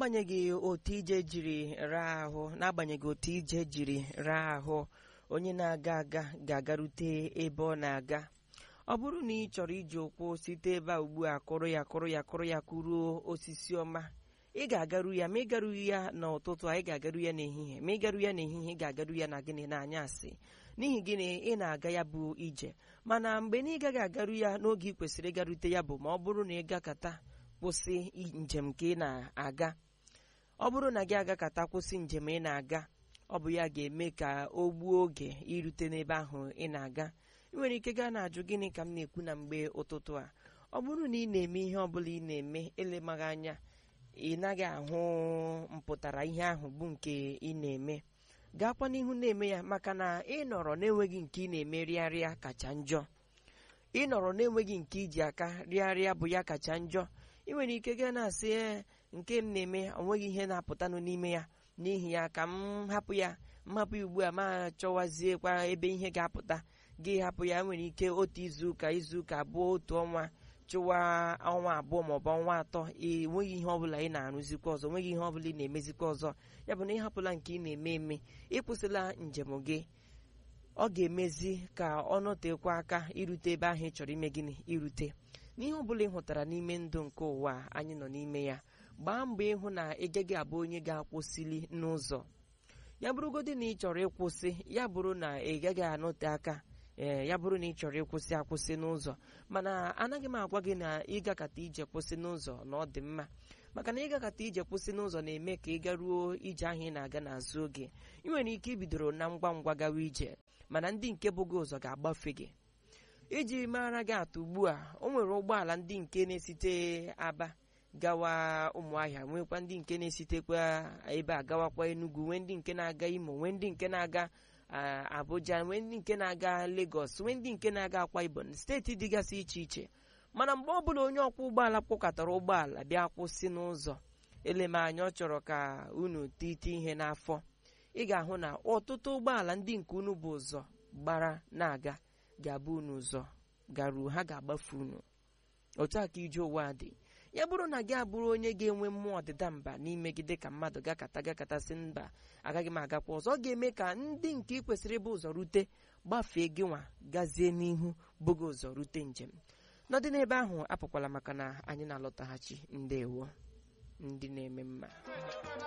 n'agbanyeghị otu ije jiri raa ahụ n'agbanyeghị otu ije jiri raa ahụ onye na-aga aga ga-agarute ebe ọ na-aga ọ bụrụ na ị chọrọ iji ụkwụ site ebe a ugbu a kụrụ ya kụrụ ya kụrụ ya kụruo osisi ọma ị ga-agaru ya ma ị garughị ya n'ụtụtụ a ị ga-agaru ya n'ehihie ma ị garu ya n'ehihie ị ga-agaru ya na gịnị n'anyasị n'ihi gịnị ị na-aga ya bụ ije mana mgbe na ị gaghị agaru ya n'oge ị kwesịrị ịgarute ya bụ ma ọ bụrụ na ị gakata kwụsị njem ka ị na-aga ọ bụrụ na gị agakata kwụsị njem ị na-aga ọ bụ ya ga-eme ka o gbuo oge irute n'ebe ahụ ị na-aga ị nwere ike gaa na-ajụ gịnị ka m na-ekwu na mgbe ụtụtụ a ọ bụrụ na ị na-eme ihe ọbụla ị na-eme elemaghị anya ị naghị ahụ mpụtara ihe ahụ bụ nke ị na-eme gaakwa n'ihu na-eme ya maka na ị nọrọ na-enweghị nke ị na-eme rịarịa kacha njọ ị nọrọ na-enweghị nke iji aka rịarịa bụ ya kacha njọ ị nwere ike gaa na-asị ee nke m na-eme onweghị ihe na-apụtanụ n'ime ya n'ihi ya ka m hapụ ya m hapụ ya ugbu a ma chọwaziekwa ebe ihe ga-apụta gị hapụ ya nwere ike otu izuụka izuụka abụọ otu ọnwa chụwa ọnwa abụọ maọbụ ọnwa atọ enweghị ihe ọbụla ị na-arụzikwa ọzọ nweghị ihe ọbụla ị na-emezikwa ọzọ ya bụ na ị hapụla nke ị na-eme eme ịkwụsịla njem gị ọ ga-emezi ka ọ nọtekwa aka irute ebe ahụ ị chọrọ ime gịnị irute n'ihe ọbụla ị hụtara n'ime ndụ nke ụwa anyị nọ n'ime ya gbaa mbọ ịhụ na ị gaghị abụ onye ga-akwụsịli n'ụzọ ya bụrụgodị na ị chọrọ ịkwụsị ya bụrụ na ị gaghị anọte aka ee ya bụrụ na ị chọrọ ịkwụsị akwụsị n'ụzọ mana anaghị m agwa gị na ịgakata ije kwụsị n'ụzọ na ọ dị mma maka na ịgakata ije kwụsị n'ụzọ na-eme ka ị garuo ije ahụ ị na-aga n'azụ oge ị nwere ike ibidoro na ngwa ngwa gawa ije mana ndị nke bụ gị ụzọ ga-agbafe gị iji mara gị atụ ugbu a o nwere ụgbọala ndị nke na-esite aba gawa ụmụahịa nwekwa ndị nke na-esitekwa ebe a gawakwa enugu nwee ndị nke na-aga imo nwee ndị nke na-aga abuja nwee ndị nke na-aga lagos nwee ndị nke na-aga akwa ibom steeti dịgasị iche iche mana mgbe ọ bụla onye ọkwọ ụgbọala kpọkọtara ụgbọala bịa kwụsị n'ụzọ elemanya ọ chọrọ ka unu tite ihe n'afọ ị ga-ahụ na ọtụtụ ụgbọala ndị nke unu bụ ụzọ gbara na-aga ga-abụ unu ụzọ garuo ha ga-agbafu unu otu a ka ije ụwa dị ya bụrụ na gị abụrụ onye ga-enwe mmụọ ọdịda mba n'ime gị dịka mmadụ gakata gakatasị mba agaghị m agakwa ọzọ ọ ga-eme ka ndị nke ị kwesịrị ịbụ ụzọ rute gbafee gị nwa gazie n'ihu bụghị ụzọ rute njem n'ọdị n'ebe ahụ apụkwala maka na anyị na-alọtaghachi ndewo ndị na-eme mma